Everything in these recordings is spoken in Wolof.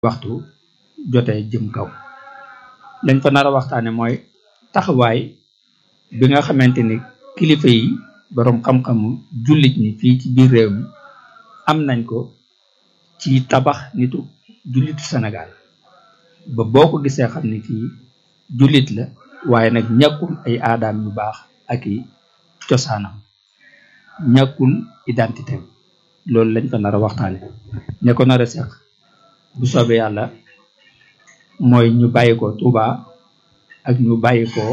waxtu jotee jëm kaw lañ fa nar a waxtaane mooy taxawaay bi nga xamante ni kilifa yi boroom xam-xamu jullit ñi fii ci biir réew mi am nañ ko ci tabax nitu jullitu Sénégal ba boo ko gisee xam ni kii jullit la waaye nag ñàkkul ay aadaam yu baax ak i cosaanam ñàkkul identité loolu lañ fa nar a waxtaane ña ko nar a seq bu soobee yàlla mooy ñu bàyyi ko Touba ak ñu bàyyi ko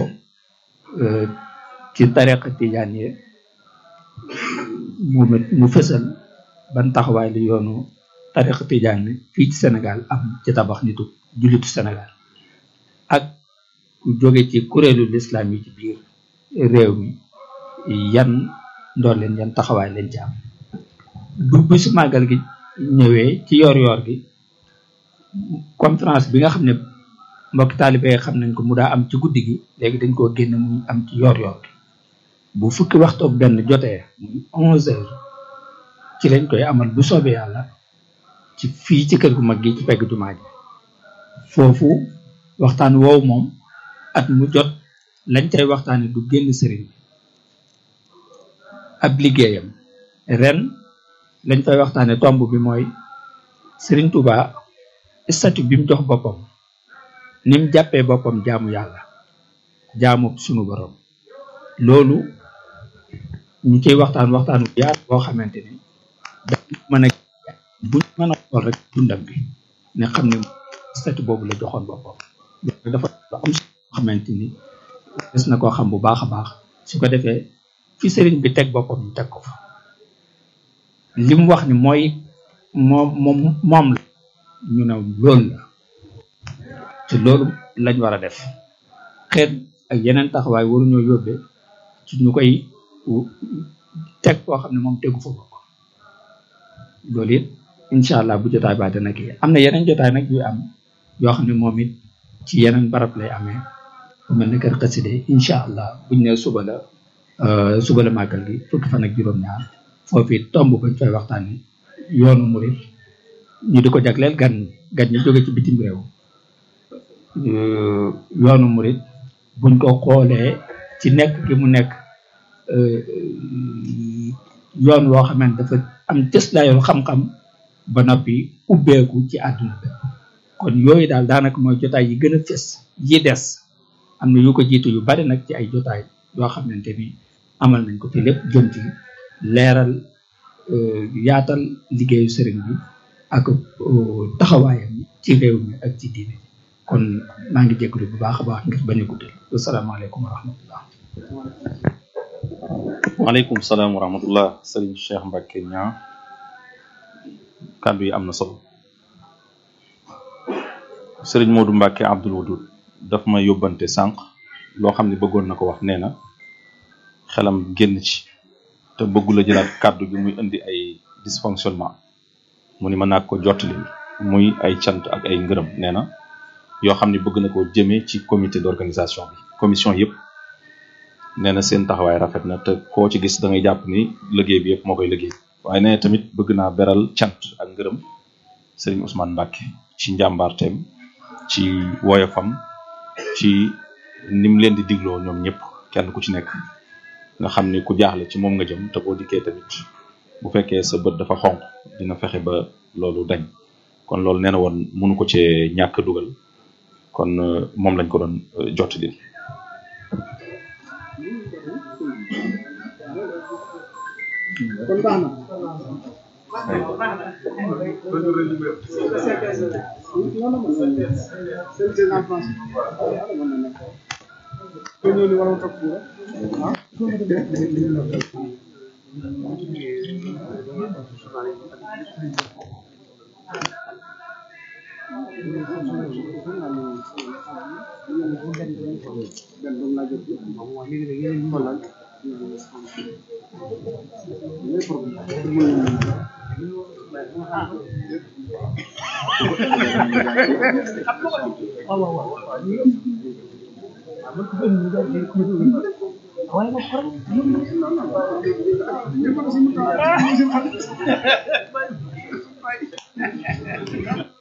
ci tariqa tijaan yi mu mu fësal ban taxawaay la yoonu tariqa tijaan yi fii ci Sénégal am ci tabax nitu jullitu Sénégal ak ku jóge ci kuréelu lislaam yi ci biir réew mi yan ndool leen yan taxawaay leen ci am bu bisu màggal gi ñëwee ci yoor yoor gi conférence bi nga xam ne mbokki taalibe xam nañ ko mu daa am ci guddi gi léegi dañ koo génn muy am ci yoor yoor gi bu fukki waxtu ak benn jotee muy onze heures ci lañ koy amal bu soobee yàlla ci fii ci kër gu mag gi ci pegg jumaa ji foofu waxtaan woowu moom at mu jot lañ cay waxtaane du génn sëriñ bi ab liggéeyam ren lañ fay waxtaane tomb bi mooy sëriñ Touba statut bi mu jox boppam ni mu jàppee boppam jaamu yàlla jaamu sunu borom loolu ñu ciy waxtaan waxtaan bu yaatu boo xamante ni dañ mën a buñ mën a xool rek dundam bi ne xam ne statut boobu la joxoon boppam loolu dafa lu am solo xamante ni des na koo xam bu baax a baax su ko defee fi sëriñ bi teg boppam ñu teg ko fa li mu wax ni mooy moom moom moom la ñu ne loolu la te loolu lañ war a def xeet ak yeneen taxawaay waruñoo yóbbee ci ñu koy teg koo xam ne moom tegu fa bokk loolu it incha allah bu jotaay ba dana kii am na yeneen jotaay nag yu am yoo xam ne moom it ci yeneen barab lay amee bu mel ne kër xaside incha allah buñ ne suba la suba la màggal gi fukki fan ak juróom-ñaar foofu it tomb bañ fay waxtaani yoonu murit ñu di ko jagleel gan gan ñi jóge ci bitim réew yoonu murit buñ ko xoolee ci nekk gi mu nekk yoon woo xam ne dafa am cëslaayoon xam-xam ba noppi ubbeeku ci àdduna bi kon yooyu daal daanaka mooy jotaay yi gën a fës yi des am na yu ko jiitu yu bari nag ci ay jotaay yoo xamante ni amal nañ ko te lépp jëm ci leeral yaatal liggéeyu sëriñ bi ak taxawaayam ci réew mi ak ci diine kon maa ngi jégalu bu baax a baax ngir bañ a guddal asalaamaaleykum wa rahmatullah waaleykum salaam wa rahmatullah sëriñ Cheikh Mbacke ñaa kàddu yi am na solo sëriñ Modou Mbacke Abdoul Wadoud daf ma yóbbante sànq loo xam ne bëggoon na ko wax nee na xelam génn ci te bëggula jëlaat kàddu gi muy indi ay dysfonctionnement mu ni mën naa ko jottali muy ay cant ak ay ngërëm nee na yoo xam ne bëgg na koo jëmee ci comité d'organisation bi commission yëpp nee na seen taxawaay rafet na te koo ci gis da ngay jàpp ni liggéey bi yëpp moo koy liggéey waaye nee na tamit bëgg naa beral cant ak ngërëm sëriñ Ousmane Mbacke ci njàmbaarteem ci woyofam ci nim leen di digloo ñoom ñëpp kenn ku ci nekk nga xam ni ku jaaxle ci moom nga jëm te boo dikkee tamit bu fekkee sa bët dafa xonq dina fexe ba loolu dañ kon loolu nee na woon mënu ko cee ñàkk dugal kon moom lañ ko doon jottali kon baax na waaye nag